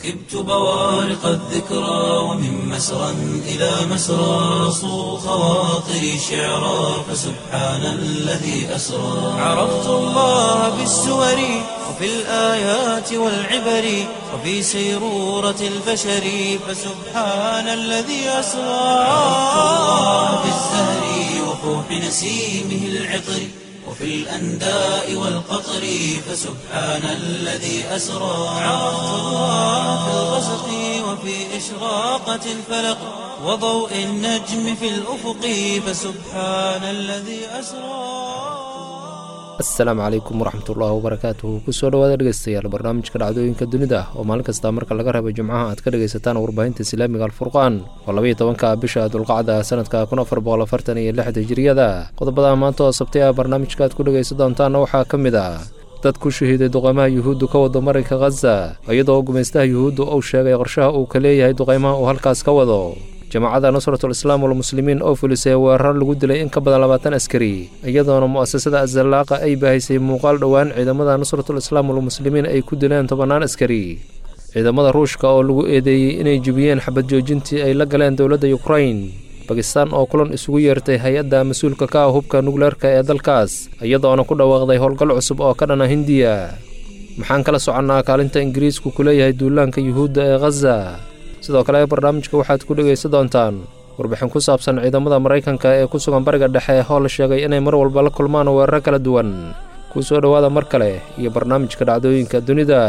ركبت بوارق الذكرى ومن مسرى إلى مسرى صو خواطري شعرا فسبحان الذي أسرى عرفت الله بالسور وفي الآيات والعبر وفي سيرورة البشر فسبحان الذي أسرى عرفت الله بالزهر وفوح نسيمه العطر وفي الأنداء والقطر فسبحان الذي أسرى عرفت الله في الغسق وفي إشراقة الفلق وضوء النجم في الأفق فسبحان الذي أسرى asalaamu calaykum waraxmatullaahi wabarakaatuhu kusoo dhawaada dhegeystayaal barnaamijka dhacdooyinka dunida oo maalin kasta marka laga reebo jimcaha aad ka dhegaysataan warbaahinta islaamiga alfurqaan oo labaiyo tobanka bisha dulqacda sanadka kun afar boqol afartan iyo lix hijiriyada qodobada maanta oo sabtay ah barnaamijka aad ku dhegaysan doontaanna waxaa ka mid ah dad ku shahiiday duqaymaha yuhuuddu ka wado marinka khaza iyadoo gumaystaha yuhuuddu uu sheegay qorshaha uu ka leeyahay duqaymaha uu halkaas ka wado jamaacadda nusratul islaam walmuslimiin oo fulisay weerar lagu dilay in ka badan labaatan askari iyadoona mu'asasada azallaaqa ay baahaysay muuqaal dhowaan ciidamada nusratul islaam walmuslimiin ay ku dileen tobannaan askari ciidamada ruushka oo lagu eedeeyey inay jebiyeen xabad joojintii ay la galeen dowladda yukrain bakistaan oo kulan isugu yeertay hay-adda mas-uulka ka ah hubka nukleerka ee dalkaas iyadoona ku dhawaaqday howlgal cusub oo ka dhana hindiya maxaan kala soconnaa kaalinta ingiriisku ku leeyahay duulaanka yuhuudda ee khaza sidoo kale barnaamijka waxaad ku dhegaysan doontaan warbixin ku saabsan ciidamada maraykanka ee ku sugan bariga dhexe oo la sheegay inay mar walba la kulmaan weeraro kala duwan kuu soo dhowaada mar kale iyo barnaamijka dhacdooyinka dunida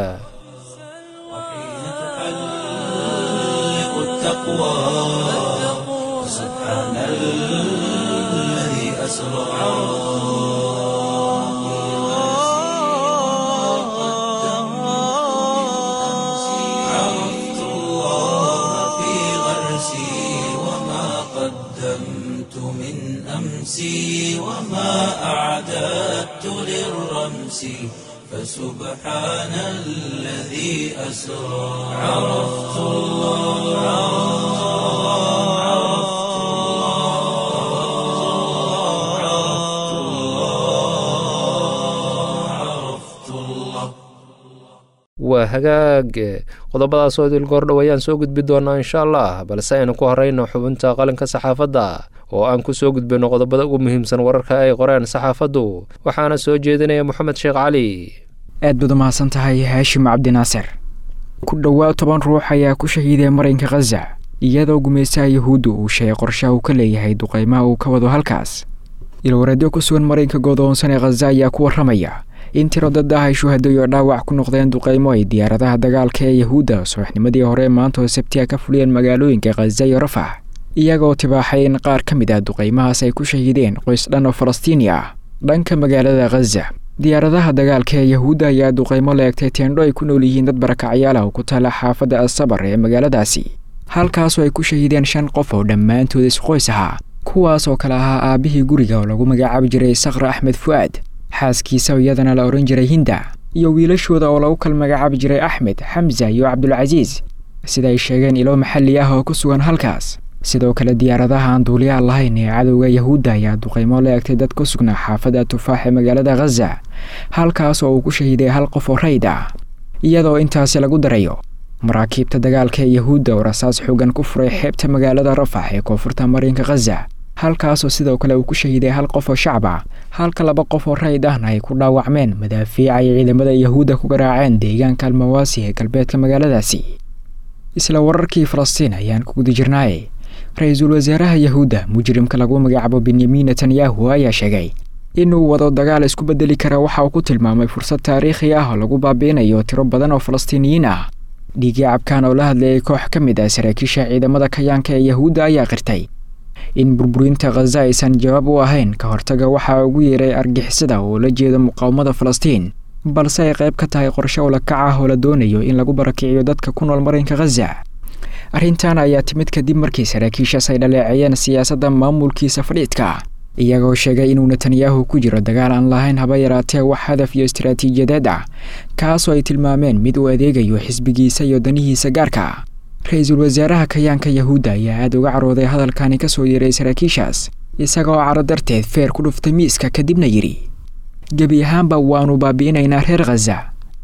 أمسي وما أعددت للرمس فسبحان الذي أسرى عرفت الله عرفت الله عرفت الله waa hagaag qodobadaas oo idil goordhow ayaan soo gudbi doonaa insha allah balse aynu ku horeyno xubinta qalinka saxaafadda oo aan ku soo gudbino qodobada ugu muhiimsan wararka ay qoreen saxaafaddu waxaana soo jeedinaya moxamed sheekh cali aad baad umahadsan tahay haashim cabdinaasir ku dhowaad toban ruux ayaa ku shahiiday marinka khaza iyadoo gumaystaha yuhuuddu uu sheegay qorshaha uu ka leeyahay duqaymaha uu ka wado halkaas ilwareedyo ku sugan marinka godoonsan ee khaza ayaa ku warramaya in tiro dad ah ay shuhadayo dhaawac ku noqdeen duqaymo ay diyaaradaha dagaalka ee yahuudda subaxnimadii hore maanta oo sabtiya ka fuliyeen magaalooyinka khaza iyo rafax iyagoo tibaaxay in qaar ka mid ah duqaymahaas ay ku shahiideen qoys dhan oo falastiini ah dhanka magaalada khaza diyaaradaha dagaalka ee yahuudda ayaa duqaymo la egtay teendho ay ku nool yihiin dad barakacyaal ah oo ku taala xaafadda asabar ee magaaladaasi halkaasoo ay ku shahiideen shan qof oo dhammaantood isqoys ahaa kuwaas oo kale ahaa aabbihii guriga oo lagu magacaabi jiray sakra axmed fu'aad xaaskiisa iyadana la odhan jiray hinda iyo wiilashooda oo lagu kala magacaabi jiray axmed xamza iyo cabdulcasiis sida ay sheegeen ilo maxalli ah oo ku sugan halkaas sidoo kale diyaaradaha aan duuliyaha lahayn ee cadowga yahuudda ayaa duqaymo la egtay dad ku sugnaa xaafadda tufaax ee magaalada khaza halkaas oo uu ku shahiiday hal qof oo rayd ah iyadoo intaasi lagu darayo maraakiibta dagaalka ee yahuudda oo rasaas xoogan ku furay xeebta magaalada rafax ee koonfurta marinka khaza halkaasoo sidoo kale uu ku shahiiday hal qof oo shacab ah halka laba qof oo rayd ahna ay ku dhaawacmeen madaafiica ay ciidamada yahuudda ku garaaceen deegaanka almawaasi ee galbeedka magaaladaasi isla wararkii falastiin ayaan ku guda jirnaaye ra-iisul wasaaraha yahuudda mujrimka lagu magacaabo benyamin netanyahu ayaa sheegay inuu wado dagaal isku bedeli kara waxa uu ku tilmaamay fursad taariikhi ah oo lagu baabi'inayo tiro badan oo falastiiniyiin ah dhiigii cabkaan oo la hadlayay koox ka mid ah saraakiisha ciidamada kayaanka ee yahuudda ayaa qirtay in burburinta khaza aysan jawaab u ahayn ka hortaga waxaa ugu yeeray argixisada oo la jeeda muqaawamada falastiin balse ay qayb ka tahay qorshe ulakac ah oo la doonayo in lagu barakiciyo dadka ku nool marinka khaza arrintan ayaa timid kadib markii saraakiishaas ay dhaleeceeyeen siyaasadda maamulkiisa fadhiidka iyagoo sheegay inuu netanyahu ku jiro dagaal aan lahayn haba yaraatee wax hadaf iyo istaraatiijiyadeed ah kaasoo ay tilmaameen mid uu adeegayo xisbigiisa iyo danihiisa gaarka ra-iisul wasaaraha kayaanka yahuudda ayaa aada uga carooday hadalkani ka soo yeeray saraakiishaas isagaoo caro darteed feer ku dhuftay miiska kadibna yidhi gebi ahaanba waannu baabi'inaynaa reer khaza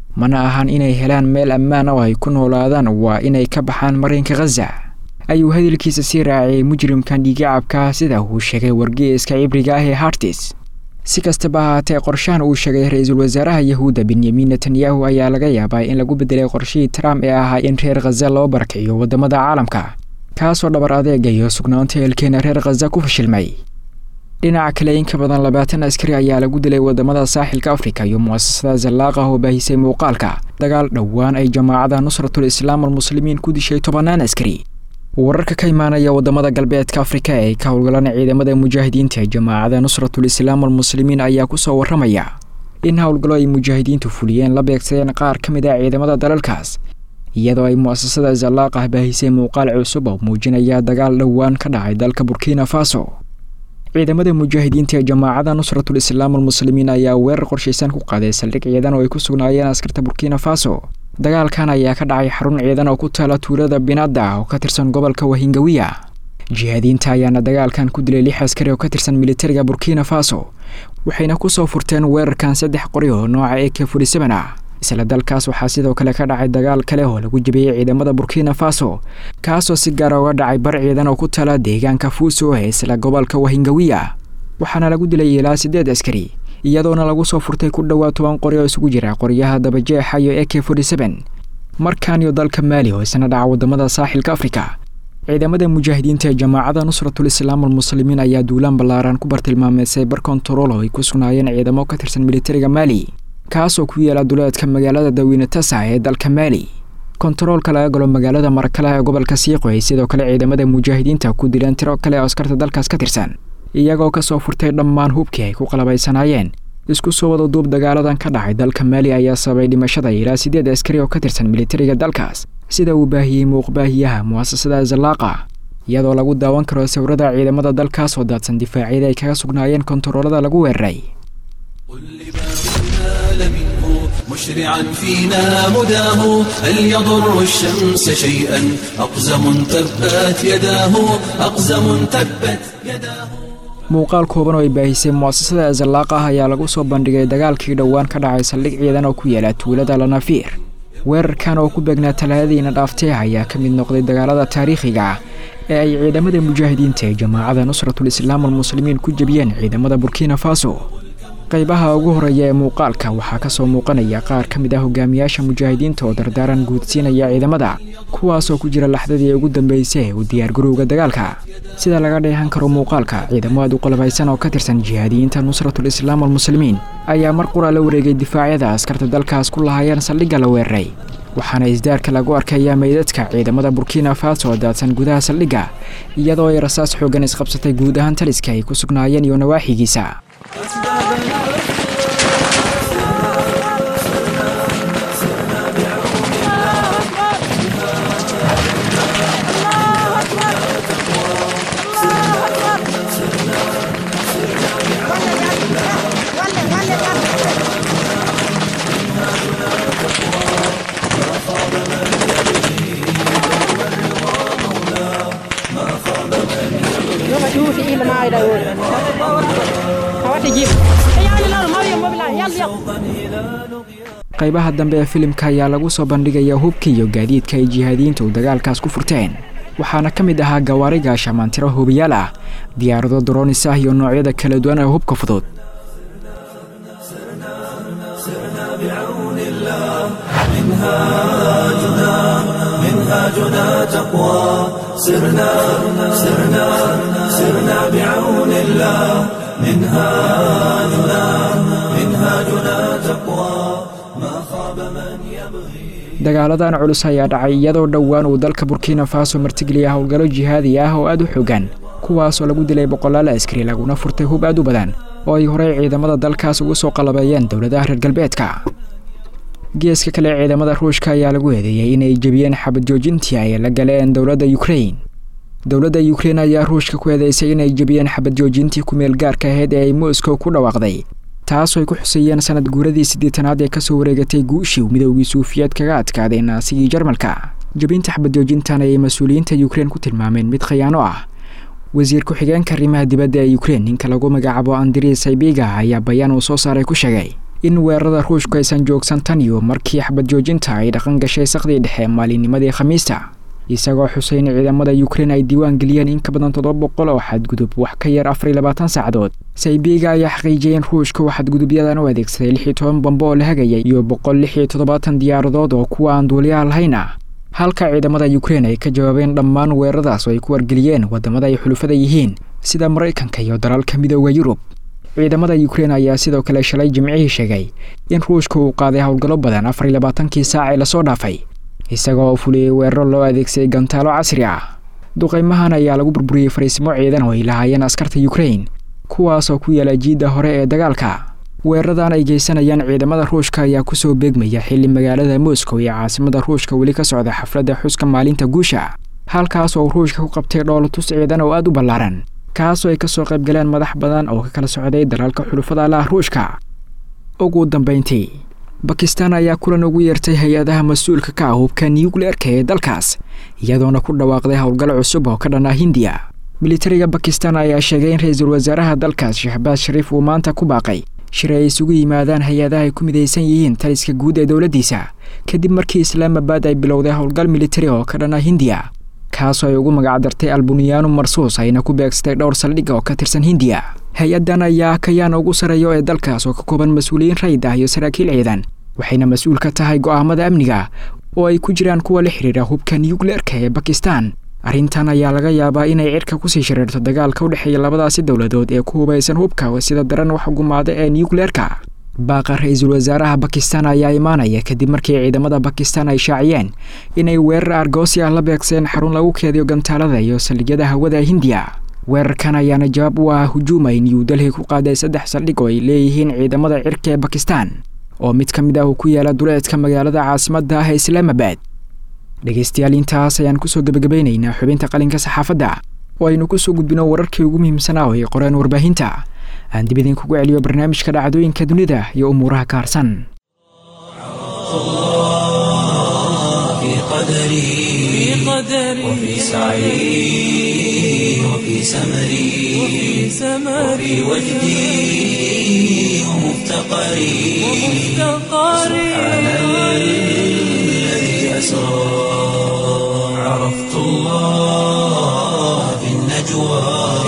mana ahan inay helaan meel ammaan oo ay ku noolaadaan waa inay ka baxaan marinka khaza ayuu hadalkiisa sii raaciyay mujrimkan dhiigacabka sida uu sheegay wargeeska cibriga ah ee hartis si kastaba ahaatee qorshahan uu sheegay ra-iisul wasaaraha yahuudda benyamin netanyahu ayaa laga yaabaa in lagu bedelay qorshihii trump ee ahaa in reer khaza loo barakiciyo waddamada caalamka kaasoo dhabar adeega iyo sugnaanta eelkeena reer khaza ku fashilmay dhinaca kale in ka badan labaatan askari ayaa lagu dilay waddamada saaxilka afrika iyo mu'asasada zallaaqah oo baahisay muuqaalka dagaal dhowaan ay jamaacada nusratul islaam almuslimiin ku dishay tobannaan askari wararka ka imaanaya waddamada galbeedka afrika ee ka howlgalaan ciidamada mujaahidiinta ee jamaacada nusratul islaam almuslimiin ayaa kusoo warramaya in howlgallo ay mujaahidiintu fuliyeen la beegsadeen qaar ka mid ah ciidamada dalalkaas iyadoo ay mu'asasada zallaaqah baahisay muuqaal cusub oo muujinaya dagaal dhowaan ka dhacay dalka burkina faso ciidamada mujaahidiinta ee jamaacada nusratul islaam almuslimiin ayaa weerar qorshaysan ku qaaday saldhig ciidan oo ay ku sugnaayeen askarta burkina faso dagaalkan ayaa ka dhacay xarun ciidan oo ku taala tuulada binada oo ka tirsan gobolka wahingawiya jihaadiinta ayaana dagaalkan ku dilay lix askari oo ka tirsan militariga burkina faso waxayna kusoo furteen weerarkan saddex qori oo nooca e k forty-seven ah isla dalkaas waxaa sidoo kale ka dhacay dagaal kale oo lagu jabiyey ciidamada burkina faso kaasoo si gaara uga dhacay bar ciidan oo ku taala deegaanka fuuso ee isla gobolka wahingawiya waxaana lagu dilay ilaa siddeed askari iyadoona lagu soo furtay ku dhowaad toban qori oo isugu jira qoryaha dabajeexa iyo e k forty-seven markan iyo dalka maali oo isna dhaca waddamada saaxilka afrika ciidamada mujaahidiinta ee jamaacada nusratul islaam almuslimiin ayaa duulaan ballaaran ku bartilmaameysay bar kontarool oo ay ku sugnaayeen ciidamo ka tirsan militariga maali kaasoo ku yaala duleedka magaalada dawiine tasa ee dalka maali kontaroolka laga galo magaalada marakala ee gobolka siiqo ay sidoo kale ciidamada mujaahidiinta ku dileen tiro kale oo askarta dalkaas ka tirsan iyagoo kasoo furtay dhammaan hubkii ay ku qalabaysanaayeen isku soo wada duub dagaaladan ka dhacay dalka maali ayaa sababay dhimashada ilaa siddeed askari oo ka tirsan militariga dalkaas sida uu baahiyey muuqbaahiyaha mu'asasada zallaaqa iyadoo lagu daawan karo sawirada ciidamada dalkaas oo daadsan difaacyada ay kaga sugnaayeen kontaroolada lagu weeraray مشرعا فينا مداه هل يضر الشمس شيئا أقزم تبت يداه أقزم تبت يداه muuqaal kooban oo ay baahisay mu'asasada zallaaq ah ayaa lagu soo bandhigay dagaalkii dhowaan ka dhacay saldhig ciidan oo ku yaala tuulada lanafiir weerarkan oo ku beegnaa talaadadiina dhaaftee ayaa ka mid noqday dagaalada taariikhiga ah ee ay ciidamada mujaahidiinta ee jamaacada nusratul islaam almuslimiin ku jebiyeen ciidamada burkina faso qaybaha ugu horeeya ee muuqaalka waxaa ka soo muuqanaya qaar ka mid ah hogaamiyaasha mujaahidiinta oo dardaaran guudsiinaya ciidamada kuwaasoo ku jira laxdadii ugu dambeysay ee u diyaargarowga dagaalka sida laga dheehan karo muuqaalka ciidamo aad u qalabaysan oo ka tirsan jihaadiyiinta nusratul islaam almuslimiin ayaa mar qura la wareegay difaacyada askarta dalkaas ku lahaayeen saldhigga la weeraray waxaana isdaarka lagu arkayaa meydadka ciidamada burkina faso oo daadsan gudaha saldhigga iyadoo ay rasaas xooggan isqabsatay guud ahaan taliska ay ku sugnaayeen iyo nawaaxigiisa qaybaha dambe ee filimka ayaa lagu soo bandhigaya hubka iyo gaadiidka ay jihaadiyiintu dagaalkaas ku furteen waxaana ka mid ahaa gawaariga shamaantiro hubiyaal ah diyaarado daroonis ah iyo noocyada kala duwan ee hubka fudud منهاجنا تقوى سرنا سرنا سرنا بعون الله منهاجنا منهاجنا تقوى ما خاب من يبغي dagaaladan culus ayaa dhacay iyadoo dhowaan uu dalka burkina faso martigeliya howlgallo jihaadi ah oo aad u xogan kuwaasoo lagu dilay boqolaal askari laguna furtay hub aad u badan oo ay horey ciidamada dalkaas ugu soo qalabeeyeen dowladaha reer galbeedka geeska kale ciidamada ruushka ayaa lagu eedeeyey inay jebiyeen xabad joojintii ay la galeen dowladda yukrain dowladda yukrain ayaa ruushka ku eedeysay inay jebiyeen xabad joojintii kumeel gaarka ahayd ee ay moscow ku dhawaaqday taasoo ay ku xuseeyeen sanad guuradii siddeetanaad ee kasoo wareegatay guushii midoogii suufiyeed kaga adkaaday naasigii jarmalka jebinta xabad joojintan ayay mas-uuliyiinta yukrain ku tilmaameen mid khiyaano ah wasiir ku-xigeenka arrimaha dibadda ee yukrain ninka lagu magacaabo andrii saybiga ayaa bayaan uu soo saaray ku sheegay in weerarada ruushku aysan joogsan tan iyo markii xabad joojinta ay dhaqan gashay sakhdii dhexe maalinnimadii khamiista isagoo xusay in ciidamada ukrein ay diiwaan geliyeen in ka badan toddoba boqol oo xadgudub wax ka yar afar iyo labaatan saacadood saybiga ayaa xaqiijiyay in ruushka uu xadgudubyadan u adeegsaday lix iyo toban bambo oo la hagayay iyo boqol lix iyo toddobaatan diyaaradood oo kuwa aan duuliyaha lahayn ah halka ciidamada ukrein ay ka jawaabeen dhammaan weeraradaas oo ay ku wargeliyeen waddamada ay xulufada yihiin sida maraykanka iyo dalalka midooda yurub ciidamada ukrein ayaa sidoo kale shalay jimcihii sheegay in ruushka uu qaaday howlgallo badan afar iyo labaatankii saac ee lasoo dhaafay isagoo fuliyey weeraro loo adeegsaday gantaalo casri ah duqaymahan ayaa lagu burburiyey fariisimo ciidan oo ay lahaayeen askarta ukrein kuwaasoo ku yaala jiidda hore ee dagaalka weeraradan ay geysanayaan ciidamada ruushka ayaa kusoo beegmaya xilli magaalada moscow iyo caasimada ruushka weli ka socda xafladda xuska maalinta guusha halkaas oo ruushka ku qabtay dhoolatus ciidan oo aada u ballaaran kaasoo ay kasoo qayb galeen madax badan oo ka kala socday dalalka xulufada lah ruushka ugu dambeyntii bakistan ayaa kulan ugu yeertay hay-adaha mas-uulka ka ah hubka nucleerka ee dalkaas iyadoona ku dhawaaqday howlgal cusub oo ka dhan ah hindiya militariga bakistan ayaa sheegay in ra-iisul wasaaraha dalkaas shahbaas shariif uu maanta ku baaqay shir ay isugu yimaadaan hay-adaha ay ku midaysan yihiin taliska guud ee dowladdiisa kadib markii islaamabad ay bilowday howlgal militari oo ka dhan ah hindiya kaasoo ay ugu magacdartay albunyaanu marsuus ayna ku beegsatay dhowr saldhig oo ka tirsan hindiya hay-addan ayaa kayaan ugu sareeyo ee dalkaas oo ka kooban mas-uuliyiin rayid ah iyo saraakiil ciidan waxayna mas-uul ka tahay go'aamada amniga oo ay ku jiraan kuwa la xidhiira hubka nucleerka ee bakistan arrintan ayaa laga yaabaa inay cirka kusii shareerto dagaalka u dhexeeya labadaasi dowladood ee ku hubaysan hubka sida daran wax gumaada ee nucleerka baaqa ra-iisul wasaaraha bakistan ayaa imaanaya kadib markii ciidamada bakistan ay shaaciyeen inay weerar argoosi ah la beegseen xarun lagu keediyo gantaalada iyo saldhigyada hawada hindiya weerarkan ayaana jawaab u ah hujuum ay new delhi ku qaaday saddex saldhig oo ay leeyihiin ciidamada cirka ee bakistan oo mid ka mid ah uu ku yaala duleedka magaalada caasimadda ah ee islaamabad dhegaystayaal intaas ayaan kusoo gebagabaynaynaa xubinta qalinka saxaafadda oo aynu kusoo gudbino wararkii ugu muhiimsanaa oo ay qoreen warbaahinta aan dib idinkugu celiyo barnaamijka dhacdooyinka dunida iyo umuuraha ka harsan في قدري وفي سعي وفي سمري وفي وجدي ومفتقري سبحان الذي أسرى عرفت الله في النجوى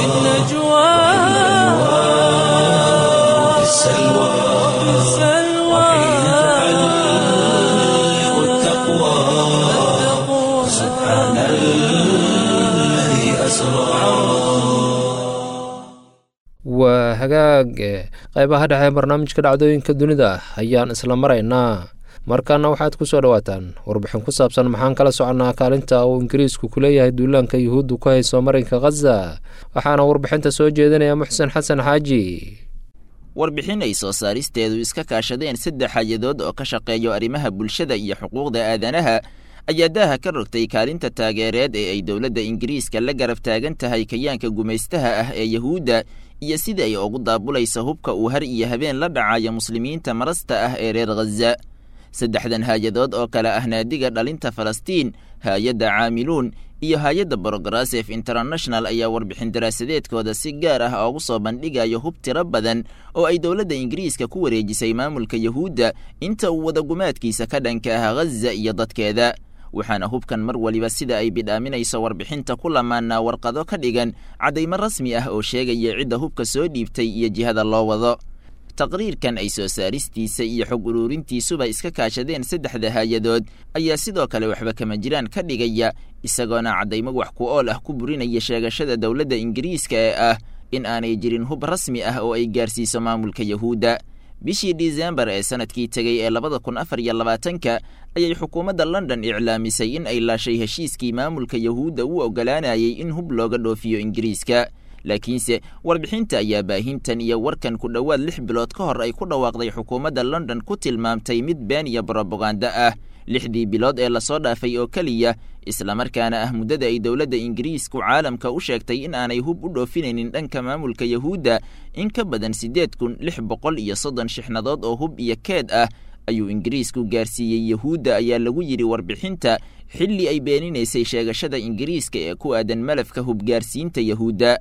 وفي السلوى وحين تحلق التقوى سبحان الذي أسرى waa hagaag qaybaha dhexe ee barnaamijka dhacdooyinka dunida ayaan isla maraynaa markaana waxaad ku soo dhowaataan warbixin ku saabsan maxaan kala soconnaa kaalinta uu ingiriisku ku leeyahay duulaanka yuhuuddu ku hayso marinka khaza waxaana warbixinta soo jeedinaya muxsen xasan xaaji warbixin ay soo saaristeedu iska kaashadeen saddex hay-adood oo ka shaqeeyo arrimaha bulshada iyo xuquuqda aadanaha ayaa daaha ka rogtay kaalinta taageereed ee ay dowladda ingiriiska la garab taagan tahay kayaanka gumaystaha ah ee yahuudda iyo sida ay ugu daabulaysa hubka uu har iyo habeen la dhacayo muslimiinta marasta ah ee reer khaza saddexdan hay-adood oo kale ah naadiga dhalinta falastiin hay-adda caamiluun iyo hay-adda brograsef international ayaa warbixin daraasadeedkooda si gaar ah oogu soo bandhigayo hub tiro badan oo ay dowladda ingiriiska ku wareejisay maamulka yahuudda inta uu wadagumaadkiisa ka dhanka ah khaza iyo dadkeeda waxaana hubkan mar waliba sida ay bidhaaminayso warbixinta ku lamaanaa warqado ka dhigan caddaymo rasmi ah oo sheegaya cidda hubka soo dhiibtay iyo jihada loo wado taqriirkan ay soo saaristiisa iyo xog uruurintiisuba iska kaashadeen saddexda hay-adood ayaa sidoo kale waxba kama jiraan ka dhigaya isagoona caddaymo wax ku ool ah ku burinaya sheegashada dowladda ingiriiska ee ah in aanay jirin hub rasmi ah oo ay gaarsiiso maamulka yahuudda bishii disembar ee sanadkii tegey ee labada kun afar iyo labaatanka ayay xukuumadda london iclaamisay in ay laashay heshiiskii maamulka yahuudda u oggolaanayay in hub looga dhoofiyo ingiriiska laakiinse warbixinta ayaa baahintan iyo warkan ku dhowaad lix bilood ka hor ay ku dhawaaqday xukuumadda london ku tilmaamtay mid been iyo brobaganda ah lixdii bilood ee lasoo dhaafay oo keliya islamarkaana ah muddada ay dowladda ingiriisku caalamka u sheegtay in aanay hub u dhoofinaynin dhanka maamulka yahuudda in ka badan siddeed kun lix boqol iyo soddon shixnadood oo hub iyo keed ah ayuu ingiriisku gaarsiiyey yahuudda ayaa lagu yidhi warbixinta xilli ay beeninaysay sheegashada ingiriiska ee ku aadan malafka hubgaarsiinta yahuudda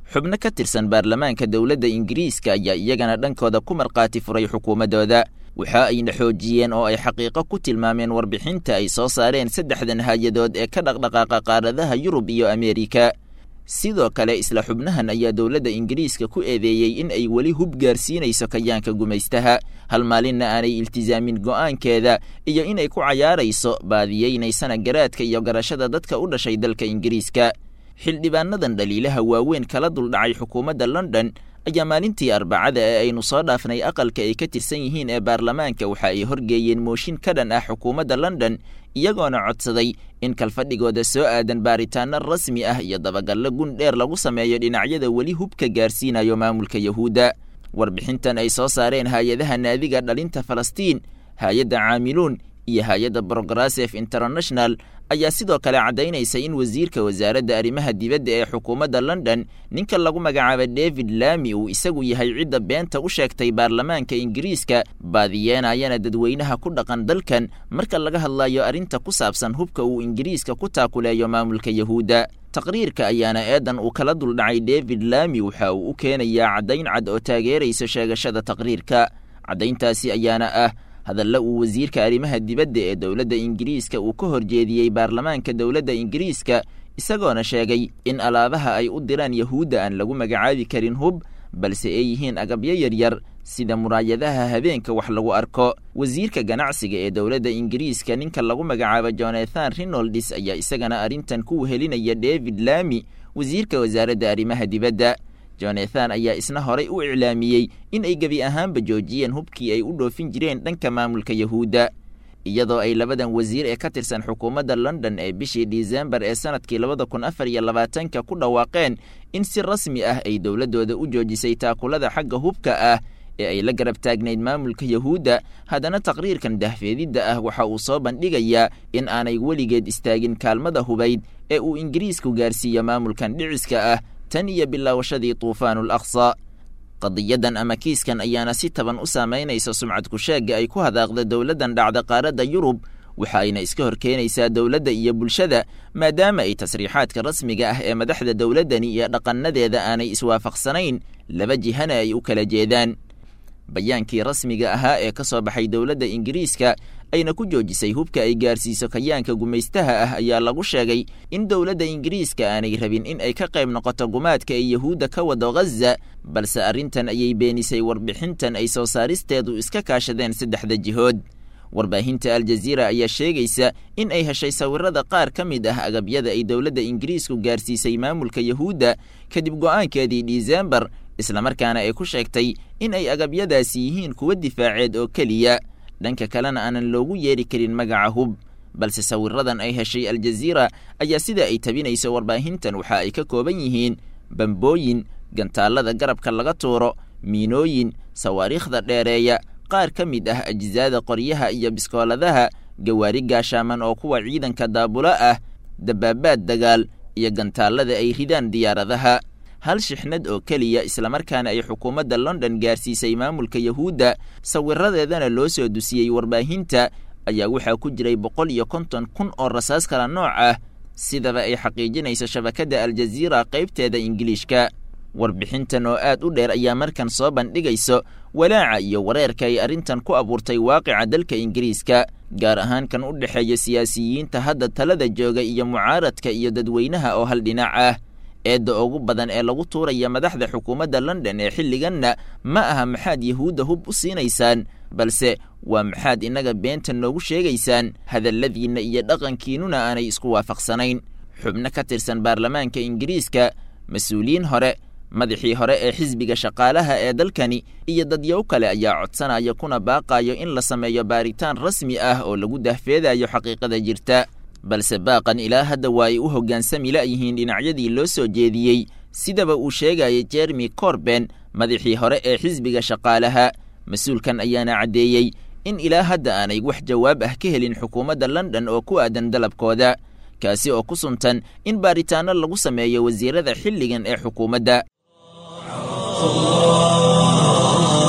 xubno ka tirsan baarlamaanka dowladda ingiriiska ayaa iyagana dhankooda ku markhaati furay xukuumaddooda waxa ayna xoojiyeen oo ay xaqiiqo ku tilmaameen warbixinta ay soo saareen saddexdan hay-adood ee ka dhaqdhaqaaqa qaaradaha yurub iyo ameerika sidoo kale isla xubnahan ayaa dowladda ingiriiska ku eedeeyey in ay weli hub gaarsiinayso kayaanka gumaystaha hal maalinna aanay iltisaamin go'aankeeda iyo inay ku cayaarayso baadiyeynaysana garaadka iyo garashada dadka u dhashay dalka ingiriiska xildhibaanadan dhaliilaha waaweyn kala duldhacay xukuumadda london ayaa maalintii arbacada ee aynu soo dhaafnay aqalka ay ka tirsan yihiin ee baarlamaanka waxa ay horgeeyeen mooshin ka dhan ah xukuumadda london iyagoona codsaday in kalfadhigooda soo aadan baaritaano rasmi ah iyo dabagallo gun dheer lagu sameeyo dhinacyada weli hubka gaarsiinayo maamulka yahuudda warbixintan ay soo saareen hay-adaha naadiga dhalinta falastiin hay-adda caamiluun iyo hay-adda brograsef international ayaa sidoo kale caddaynaysa in wasiirka wasaaradda arrimaha dibadda ee xukuumadda london ninka lagu magacaaba david lami uu isagu yahay cidda beenta u sheegtay baarlamaanka ingiriiska baadiyeenayana dadweynaha ku dhaqan dalkan marka laga hadlayo arrinta ku saabsan hubka uu ingiriiska ku taakuleeyo maamulka yahuudda taqriirka ayaana eedan uu kala duldhacay david lami waxa uu u keenayaa caddayn cad oo taageeraysa sheegashada taqriirka caddayntaasi ayaana ah hadalla uu wasiirka arrimaha dibadda ee dowladda ingiriiska uu ka horjeediyey baarlamaanka dowladda ingiriiska isagoona sheegay in alaabaha ay u diraan yahuudda aan lagu magacaabi karin hub balse ay yihiin agabyo yaryar sida muraayadaha habeenka wax lagu arko wasiirka ganacsiga ee dowladda ingiriiska ninka lagu magacaabo jonathan rinolds ayaa isagana arrintan ku wehelinaya david lami wasiirka wasaaradda arrimaha dibadda jonathan ayaa isna horay u iclaamiyey in ay gebi ahaanba joojiyeen hubkii ay u dhoofin jireen dhanka maamulka yahuudda iyadoo ay labadan wasiir ee ka tirsan xukuumadda london ee bishii disembar ee sanadkii labada kun afar iyo labaatanka ku dhawaaqeen in si rasmi ah ay dowladdooda u joojisay taakulada xagga hubka ah ee ay la garab taagnayd maamulka yahuudda haddana taqriirkan dahfeedidda ah waxa uu soo bandhigayaa in aanay weligeed istaagin kaalmada hubayd ee uu ingiriisku gaarsiiyo maamulkan dhiciska ah tan iyo bilaawashadii tuufaanul aqsa qadiyadan ama kiiskan ayaana si taban u saamaynaysa sumcad kusheegga ay ku hadaaqda dowladdan dhacda qaaradda yurub waxa ayna iska hor keenaysaa dowladda iyo bulshada maadaama ay tasriixaadka rasmiga ah ee madaxda dowladdani iyo dhaqanadeeda aanay iswaafaqsanayn laba jihana ay u kala jeedaan bayaankii rasmiga ahaa ee ka soo baxay dowladda ingiriiska ayna ku joojisay hubka ay gaarsiiso kayaanka gumaystaha ah ayaa lagu sheegay in dowladda ingiriiska aanay rabin in ay ka qayb noqoto gumaadka ay yahuudda ka wado ghaza balse arrintan ayay beenisay warbixintan ay soo saaristeedu iska kaashadeen saddexda jihood warbaahinta aljaziira ayaa sheegaysa in ay heshay sawirada qaar ka mid ah agabyada ay dowladda ingiriisku gaarsiisay maamulka yahuudda kadib go'aankeedii disembar islamarkaana ay ku sheegtay in ay agabyadaasi yihiin kuwa difaaceed oo keliya dhanka kalena aanan loogu yeeri karin magaca hub balse sawiradan ay heshay aljaziira ayaa sida ay tabinayso warbaahintan waxa ay ka kooban yihiin bambooyin gantaallada garabka laga tuuro miinooyin sawaariikhda dheereeya qaar ka mid ah ajisaada qoryaha iyo biskooladaha gawaari gaashaaman oo kuwa ciidanka daabulo ah dabaabaad dagaal iyo gantaallada ay ridaan diyaaradaha hal shixnad oo keliya islamarkaana ay xukuumadda london gaarsiisay maamulka yahuudda sawiradeedana loo soo dusiyey warbaahinta ayaa waxaa ku jiray boqol iyo konton kun oo rasaas kala nooc ah sidaba ay xaqiijinayso shabakadda aljaziira qaybteeda ingiliishka warbixintan oo aad u dheer ayaa markan soo bandhigayso walaaca iyo wareerka ay arrintan ku abuurtay waaqica dalka ingiriiska gaar ahaan kan u dhexeeya siyaasiyiinta hadda talada jooga iyo mucaaradka iyo dadweynaha oo hal dhinac ah eedda ugu badan ee lagu tuuraya madaxda xukuumadda london ee xilliganna ma aha maxaad yahuudda hub u siinaysaan balse waa maxaad innaga beenta noogu sheegaysaan hadalladiinna iyo dhaqankiinnuna aanay isku waafaqsanayn xubno ka tirsan baarlamaanka ingiriiska mas-uuliyiin hore madaxii hore ee xisbiga shaqaalaha ee dalkani iyo dadyow kale ayaa codsanaya kuna baaqayo in la sameeyo baaritaan rasmi ah oo lagu dahfeedayo xaqiiqada jirta balse baaqan ilaa hadda waa ay u hoggaansami la'yihiin dhinacyadii loo soo jeediyey sidaba uu sheegaya jeremy corben madaxii hore ee xisbiga shaqaalaha mas-uulkan ayaana caddeeyey in ilaa hadda aanay wax jawaab ah ka helin xukuumadda london oo ku aadan dalabkooda kaasi oo ku suntan in baaritaano lagu sameeyo wasiirada xilligan ee xukuumadda في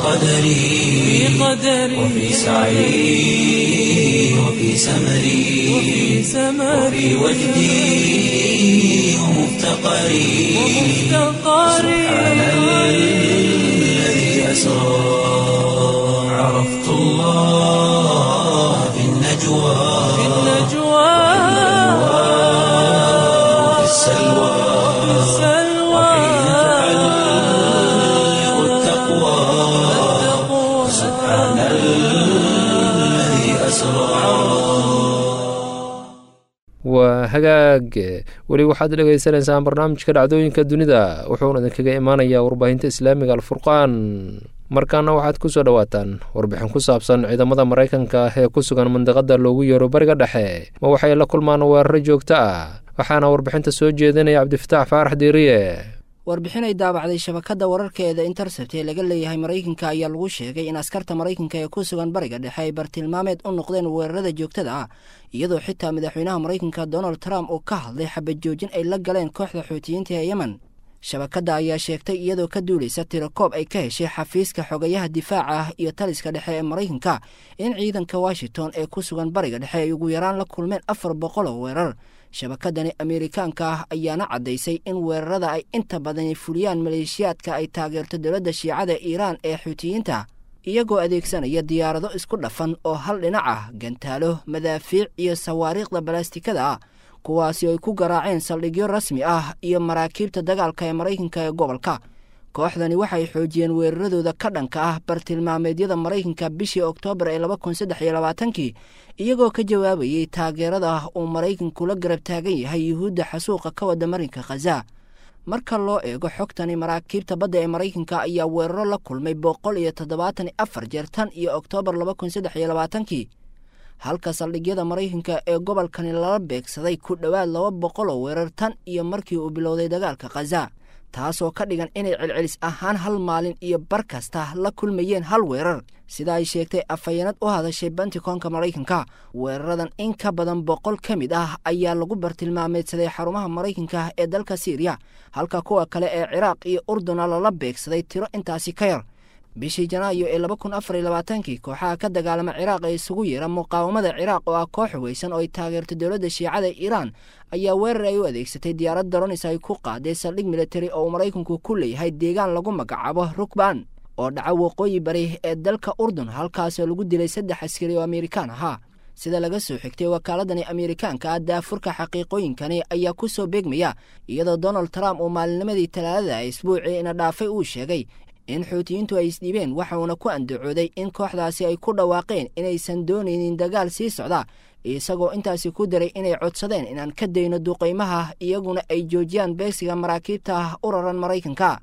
قدري وفي سعي وفي سمري وفي وجدي ومفتقري سبحان الذي أسرى عرفت الله في النجوى وفي السلوى وحين تعلق التقوى سبحان الذي أسرى waa hagaag weli waxaad dhegaysanaysaan barnaamijka dhacdooyinka dunida wuxuuna idinkaga imaanayaa warbaahinta islaamiga alfurqaan markaana waxaad ku soo dhowaataan warbixin ku saabsan ciidamada maraykanka ee ku sugan mandiqada loogu yeero bariga dhexe ma waxay la kulmaan weeraro joogto ah waxaana warbixinta soo jeedinaya cabdifataax faarax diiriye warbixin ay daabacday shabakadda wararkeeda intercept ee laga leeyahay maraykanka ayaa lagu sheegay in askarta maraykanka ee ku sugan bariga dhexe ay bartilmaameed u noqdeen weerarada joogtada ah iyadoo xitaa madaxweynaha maraykanka donald trump uu ka hadlay xabad joojin ay la galeen kooxda xuutiyiinta ee yemen shabakadda ayaa sheegtay iyadoo ka duulaysa tirokoob ay ka heshay xafiiska xogayaha difaaca ah iyo taliska dhexe ee maraykanka in ciidanka washington ee ku sugan bariga dhexe ay ugu yaraan la kulmeen afar boqol oo weerar shabakadani ameerikaanka ah ayaana caddaysay in weerarada ay inta badani fuliyaan maleeshiyaadka ay taageerto dowladda shiicada iiraan ee xuutiyiinta iyagoo adeegsanaya diyaarado isku dhafan oo hal dhinac ah gantaalo madaafiic iyo sawaariikhda balaastikada ah kuwaasi ay ku garaaceen saldhigyo rasmi ah iyo maraakiibta dagaalka ee maraykanka ee gobolka kooxdani waxay xoojiyeen weeraradooda ka dhanka ah bartilmaameedyada maraykanka bishii oktoobar ee laba kun saddex iyo labaatankii iyagoo ka jawaabayey taageerada uu maraykanku la garab taagan yahay yuhuudda xasuuqa ka wada marinka khaza marka loo eego xogtani maraakiibta badda ee maraykanka ayaa weeraro la kulmay boqol iyo toddobaatan iyo afar jeer tan iyo oktoobar laba kun saddex iyo labaatankii halka saldhigyada maraykanka ee gobolkani lala beegsaday ku dhowaad laba boqol oo weerar tan iyo markii uu bilowday dagaalka khaza taasoo ka dhigan inay celcelis ahaan hal maalin iyo bar kasta la kulmayeen hal weerar sida ay sheegtay afhayeenad u hadashay benticoonka maraykanka weeraradan in ka badan boqol ka mid ah ayaa lagu bartilmaameedsaday xarumaha maraykanka ee dalka siiriya halka kuwa kale ee ciraaq iyo urduna lala beegsaday tiro intaasi ka yar bishii janaayo ee laba kun afar iyo labaatankii kooxaha ka dagaalama ciraaq ee isugu yeera muqaawamada ciraaq oo ah koox weysan oo ay taageerto dowladda shiicada iiraan ayaa weerar ay u adeegsatay diyaarad daronis ay ku qaaday saldhig militari oo uu maraykanku ku leeyahay deegaan lagu magacaabo rukban oo dhaca waqooyi bari ee dalka urdun halkaasoo lagu dilay saddex askari oo amerikaan ahaa sida laga soo xigtay wakaaladani ameerikaanka ah daafurka xaqiiqooyinkani ayaa ku soo beegmaya iyadoo donald trump uu maalinimadii talaadada isbuucii ina dhaafay uu sheegay in xuutiyiintu ay isdhiibeen waxauna ku andacooday in kooxdaasi ay ku dhawaaqeen inaysan doonaynin dagaal sii socda isagoo intaasi ku daray inay codsadeen inaan ka dayno duqaymaha iyaguna ay joojiyaan beegsiga maraakiibta ah u raran maraykanka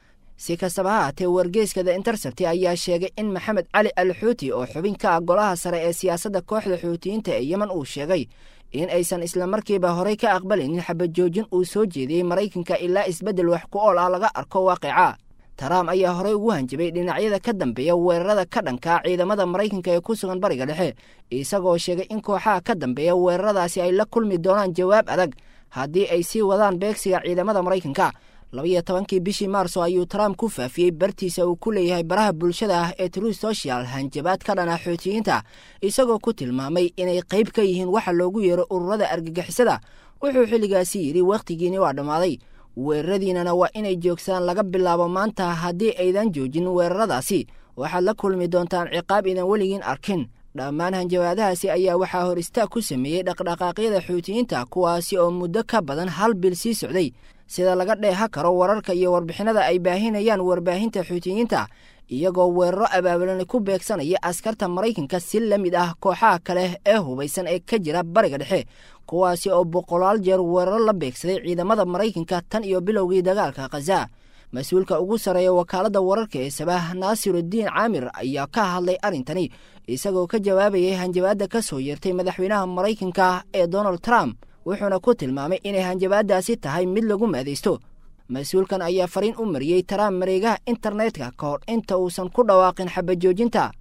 si kastaba ha haatee wargeyska the intercept ayaa sheegay in maxamed cali al xuuti oo xubin ka ah golaha sare ee siyaasadda kooxda xuutiyiinta ee yemen uu sheegay in aysan islamarkiiba horey ka aqbalaynin xabad joojin uu soo jeediyey maraykanka ilaa isbeddel wax ku ool ah laga arko waaqica trump ayaa horey ugu hanjabay dhinacyada ka dambeeya weerarada ka dhanka ciidamada maraykanka ee ku sugan bariga dhexe isagoo sheegay in kooxaha ka dambeeya weeraradaasi ay la kulmi doonaan jawaab adag haddii ay sii wadaan beegsiga ciidamada maraykanka labaiyo tobankii bishii maarso ayuu trump ku faafiyey bartiisa uu ku leeyahay baraha bulshada ah ee true social hanjabaad ka dhana xuutiyiinta isagoo ku tilmaamay inay qayb ka yihiin waxa loogu yeero ururada argagixisada wuxuu xilligaasi yidhi wakhtigiini waa dhammaaday weeraradiinana waa inay joogsadaan laga bilaabo maanta haddii aydan joojin weeraradaasi waxaad la kulmi doontaan ciqaab idan weligiin arkin dhammaan hanjabaadahaasi ayaa waxaa hor istaag ku sameeyey dhaqdhaqaaqyada xuutiyiinta kuwaasi oo muddo ka badan hal bil sii socday sida laga dheeha karo wararka iyo warbixinada ay baahinayaan warbaahinta xuutiyiinta iyagoo weeraro abaabulan ku beegsanaya askarta maraykanka si la mid ah kooxaha kale ee hubaysan ee ka jira bariga dhexe kuwaasi oo boqolaal jeer weeraro la beegsaday ciidamada maraykanka tan iyo bilowgii dagaalka khaza mas-uulka ugu sarreeya wakaaladda wararka ee sabah naasirudiin caamir ayaa ka hadlay arrintani isagoo ka jawaabayay hanjabaadda ka soo yeertay madaxweynaha maraykanka ee donald trump wuxuuna ku tilmaamay inay hanjabaadaasi tahay mid lagu maadaysto mas-uulkan ayaa fariin u mariyey trump mareegaha internetka ka hor inta uusan ku dhawaaqin xabajoojinta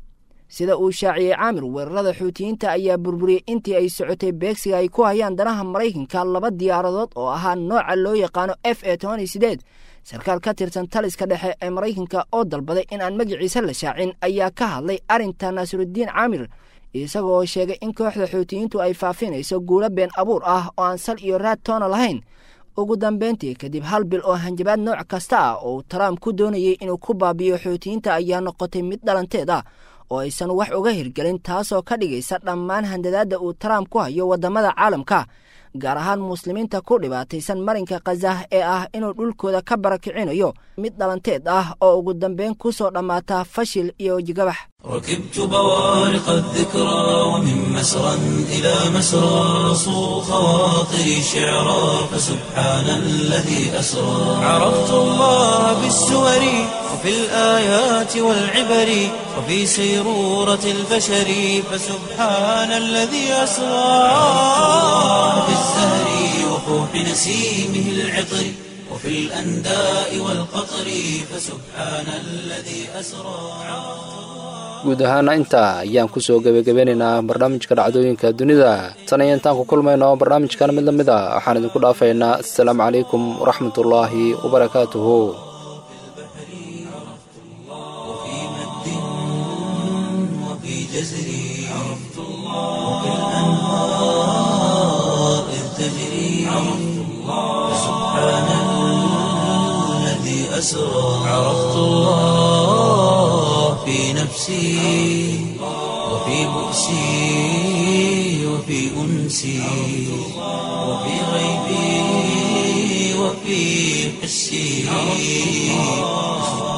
sida uu shaaciyey caamir weerarada xuutiyiinta ayaa burburiyey intii ay socotay beegsiga ay ku hayaan danaha maraykanka laba diyaaradood oo ahaa nooca loo yaqaano f e tobani sideed sarkaal ka tirsan taliska dhexe ee maraykanka oo dalbaday in aan magiciisa la shaacin ayaa ka hadlay arrinta naasirudiin caamir isagoo sheegay in kooxda xuutiyiintu ay faafinayso guulo been abuur ah oo aan sal iyo raad toona lahayn ugu dambeyntii kadib hal bil oo hanjabaad nooc kasta ah oo trump ku doonayey inuu ku baabiyo xuutiyiinta ayaa noqotay mid dhalanteed ah oo aysan wax uga hirgelin taasoo ka dhigaysa dhammaan handadaadda uu trump ku hayo waddamada caalamka gaar ahaan muslimiinta ku dhibaataysan marinka khazah ee ah inuu dhulkooda ka barakicinayo mid dhalanteed ah oo ugu dambeyn ku soo dhammaata fashil iyo wejigabax ركبت بوارق الذكرى ومن مسرى إلى مسرى صو خواطري شعرا فسبحان الذي أسرى عرفت الله بالسور وفي الآيات والعبر وفي سيرورة البشر فسبحان الذي أسرى في الزهر وفوح نسيمه العطر وفي الأنداء والقطر فسبحان الذي أسرى guud ahaana intaa ayaan kusoo gebagabeynaynaa barnaamijka dhacdooyinka dunida tan iyo intaan ku kulmayno barnaamijkan mid la mid a waxaan idinku dhaafaynaa assalaamu calaykum waraxmatullaahi wabarakaatuhu وفي مد وفي جزر عرفت الله وفي الأنهار إذ تجري عرفت الله سبحان الذي أسرى عرفت الله في نفسي وفي بؤسي وفي أنسي وفي غيبي وفي حسي